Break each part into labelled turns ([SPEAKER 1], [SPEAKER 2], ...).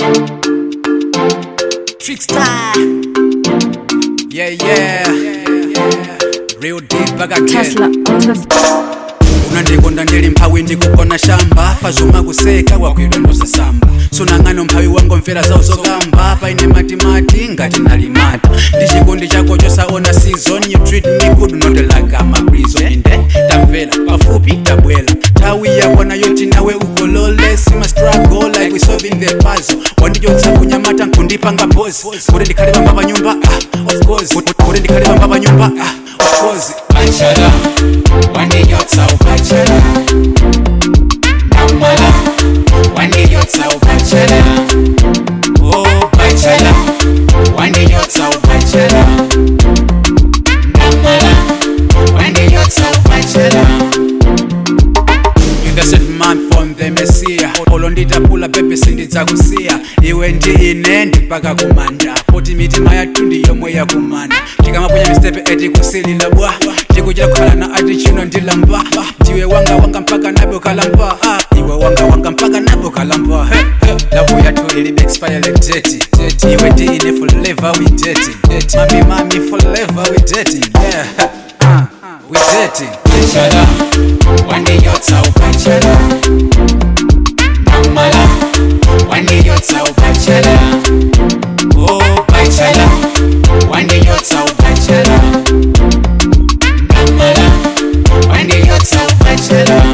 [SPEAKER 1] Trickstar. Yeah, yeah. Real deep again.
[SPEAKER 2] Tesla on the
[SPEAKER 1] unandikonda ndili mphawi ndikugona shamba fazuma kuseka wakwidwa ndosasamba sunang'ano mphawi wango mfera zawo zokamba paine matimati ngati nalimata ndi chikondi chako chosaona season you treat me good not like I'm a prison inde tamvera pafupi tabwela nthawi yakwana yoti nawe ukolole sima struggle like we solving the puzzle wandichotsa kunyamata nkundipanga pose kuti ndikhale pamba pa nyumba ah, of course kuti ndikhale pamba pa nyumba ah, of course
[SPEAKER 3] Bachelor, waniyotsa ubachelor Namala, waniyotsa ubachelor Oh bachelor, waniyotsa ubachelor Namala, waniyotsa ubachelor
[SPEAKER 1] in the set man from the messiah olo nditapula bebe sindidzakusiya iwe ndi ine ndipaka kumanda poti mitima yathu ndi yomwe yakumana tikamaponya mistepe eti kusilila bwa tikuchita kukhalana ati chino ndilamba ndiwe wanga wanga mpaka nabe ukalamba ah, iwe wanga wanga mpaka nabe ukalamba hey, hey. lavu yathu ilibe expire date date. iwe ndi ine forever we dating dating. mami mami forever we dating yeah ah, we dating
[SPEAKER 3] Bachelor, waniyotsa ubachelor Namala, waniyotsa ubachelor Oh bachelor, waniyotsa ubachelor Namala, waniyotsa ubachelor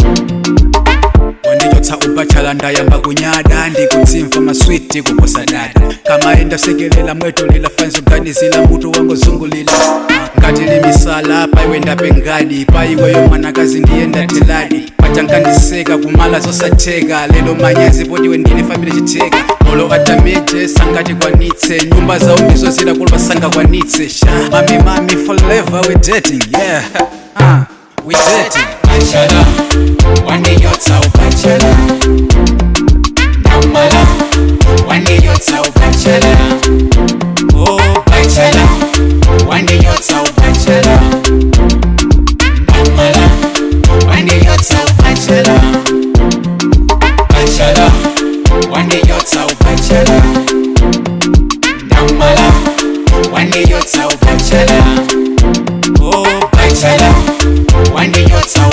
[SPEAKER 1] wandichotsa ubachala ndayamba kunyada ndikutsimva maswiti kuposa dada kamaenda sekelela mweto lila fanzo ganizila mutu wangozungulila ngati limisala paiwe ndape ngadi paiweyo mwanakazi ndiyenda tiladi pachangandiseka kumala zosatheka lelo manyezi potiwe ndine famile chitheka olo atameje sangatikwanitse nyumba zawo ndizozila kulopa sangakwanitse sha mami mami forever we dating yeah uh, we dating
[SPEAKER 3] Bachelor, waniyotsa ubachelor Namala, waniyotsa ubachelor Oh bachelor, waniyotsa ubachelor Namala, waniyotsa ubachelor Bachelor, waniyotsa ubachelor Namala, waniyotsa ubachelor Oh bachelor, waniyotsa